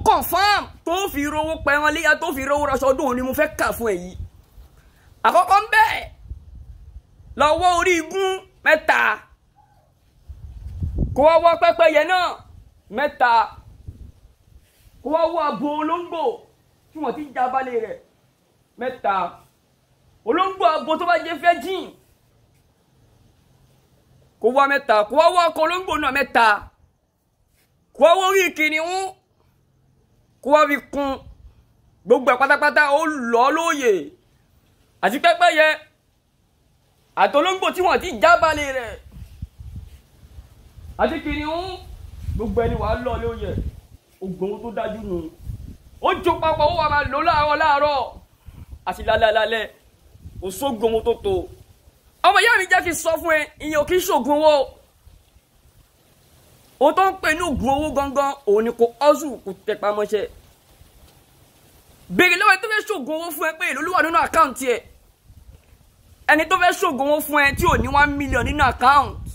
confam tó fi rówó pẹran léyà tó fi rówó raṣọ ọdún òní mo fẹ́ kà fún ẹ yìí àkọ́kọ́ ń bẹ̀ lọ́wọ́ orí igun mẹ́ta kó wá wọ́ pẹ́pẹ́yẹ náà mẹ́ta kó wá wọ́ abo olóńgbò tí wọ́n ti já balẹ̀ rẹ̀ mẹ́ta olóńgbò abo tó bá jẹ́ fẹ́ jìn kó wá mẹ́ta kó wá wọ́ ọkọ̀ olóńgbò náà mẹ́ta kó wá wọ́ orí kìnìún kó wá fi kún gbogbo ẹ̀ pátápátá ó lọ́ lóye àti pẹ́pẹ́yẹ àtolóńgbò tí wọ́n ti já balẹ̀ rẹ̀ àti kìnìún gbogbo ẹni wàá lọ lóye ògbóhun tó dájú nù ó jó papọ̀ ó wà máa lò láàárọ̀ láàárọ̀ àti lálẹ́ kò sógun owó tó tó ọmọ ìyá mi jẹ́ kí n sọ fún ẹ ìyẹn ò kí ń ṣògùn owó ohun tó ń pè ní ògùn owó gangan òun ni kò ọ́sù kò tẹpá mọ́ṣẹ́ béèrè lọ́wọ́ ẹni tó fẹ́ ṣògùn owó fún ẹ pé èlò ló wà nínú àkáǹtì ẹ ẹni tó fẹ́ ṣògùn owó fún ẹ tí ò ní one million nínú àkáǹtì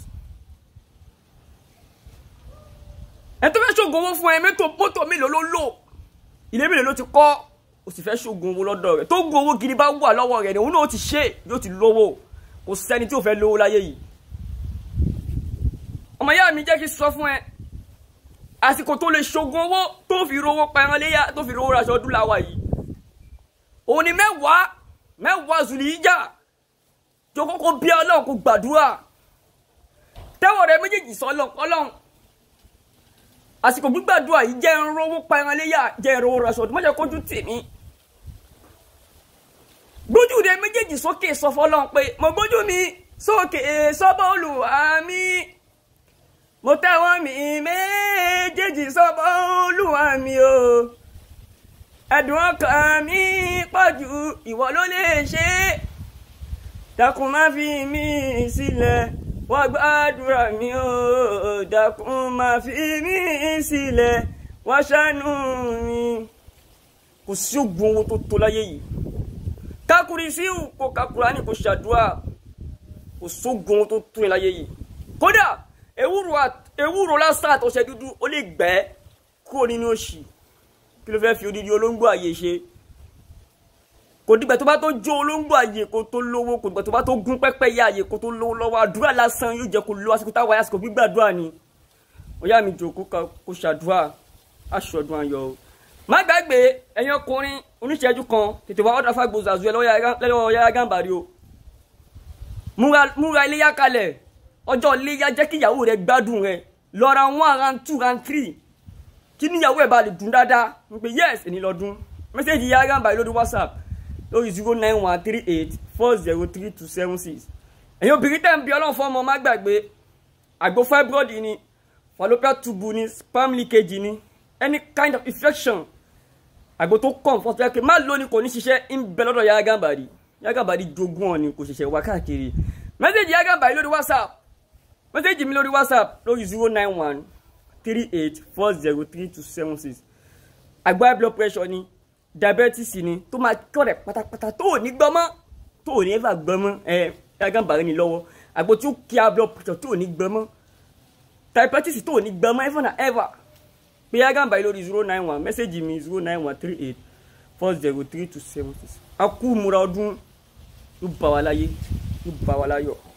ẹni tó fẹ́ ṣògùn owó fún ẹ mẹ́tò mọ́tò mélòó ló lò ilé mélòó ló ti kọ́ o sì fẹ́ ṣògùn owó lọ́dọ̀ rẹ̀ tó gun owó gidi bá wà lọ́wọ́ rẹ̀ ni òun náà ti ṣe yóò ti lówó kò sẹ́ni tí ò fẹ́ lówó láyé yìí ọmọ ìyá mi jẹ́ kí n sọ fún ẹ àsìkò tó lè ṣògùn owó tó fi rówó pẹran léyà tó fi rówó raṣọ ọdún làwà yìí òun ni mẹ́wàá mẹ́wàá zùlì ìjà tó kọ́kọ́ bí ọlọ́run kò gbàdúrà tẹ́wọ̀ rẹ méjèèjì sọ ọlọ́run àsìkò gbígbàdúrà yìí jẹ́ ń rówó pẹran léyà jẹ́ ń rówó raṣọ ọdún mọ́jọ́ kójú tèmi gbójú rẹ méjèèjì sókè sọ fọlọ́run pé mo gbójú mi sókè sọ́bọ̀ olùwà mi mo tẹ́wọ́ mi méjèèjì sọ́bọ̀ olùwà mi o ẹ̀dùn ọkàn mi pọ̀jù ìwọ ló lè ṣe é dákun má fi mí sílẹ̀ wọ́n gbàdúrà mi o dákun má fi mí sílẹ̀ wọ́n ṣàánú mi kò sí ògùn owó tó tó láyé yìí kakuri síwù kó kakura ni kò ṣàdúrà kò sógun owó tó tó yẹn láyé yìí kódà ewúro lásán àtọ̀ṣẹ dúdú ó lè gbẹ́ kúrò nínú òṣì kí ló fẹ́ fi odidi olóńgbò àyè ṣe kò dìgbà tó bá tó jó olóńgbò àyè kó tó lówó kò dìgbà tó bá tó gún pẹ́pẹ́ yá àyè kó tó lówó lọ́wọ́ àdúrà lásán yóò jẹ́ kó lọ àsìkò táwa àsìkò gbígbàdúrà ni ọ̀yá mi jòkó kó ṣàdúrà aṣọ́dún ayọ̀ o má gbàgbé ẹ̀yin ọkùnrin oníṣẹ́jú kan tètè wá ọ̀dà fàgbọ́ zàzú ẹ lọ́wọ́ Yahya Gambari o múra iléyà kalẹ̀ ọjọ́ iléyà jẹ́ kí ìyàwó rẹ gbádùn rẹ lọ ra one round two round three kí níyàwó ẹ̀ bá lè dùn dáadáa ń pè yes èní lọ́dún mẹ́sẹ̀gì Yahya Gambari lórí WhatsApp lórí zero nine one three eight four zero three two seven six ẹ̀yin obìnrin tẹ̀ ń bí ọlọ́run fún ọmọ má gbàgbé àgbo fibroid ni fallopian tube ni sperm leakage ni any kind of infection àgbo tó kàn fún ọtí má lónìí kò ní ṣiṣẹ́ ń bẹ lọ́dọ̀ Yahya Gambari Yahya Gambari jogún ọ ni kò ṣẹ̀ṣẹ̀ wá káàkiri mẹ́sẹ̀gì Yahya Gambari lórí whatsapp mẹ́sẹ̀gì mi lórí whatsapp lórí zero nine one three eight four zero three two seven six àgbo high blood pressure ni diabetes ni tó máa kọ́ rẹ̀ pátápátá tó ò ní gbọ́mọ́ tó ò ní ever gbọ́mọ́ ẹ Yahya Gambari ni lọ́wọ́ àgbo tí ó kí high blood pressure tó ò ní gbọ́mọ́ diabetes tó ò ní gbọ́mọ́ ever na ever pé Yahya Gambari lórí zero nine one mẹ́sẹ̀gì mi zero nine one three eight four zero three two seven six a kú múra ọdún yóò bá wa láyé yóò bá wa láyọ̀.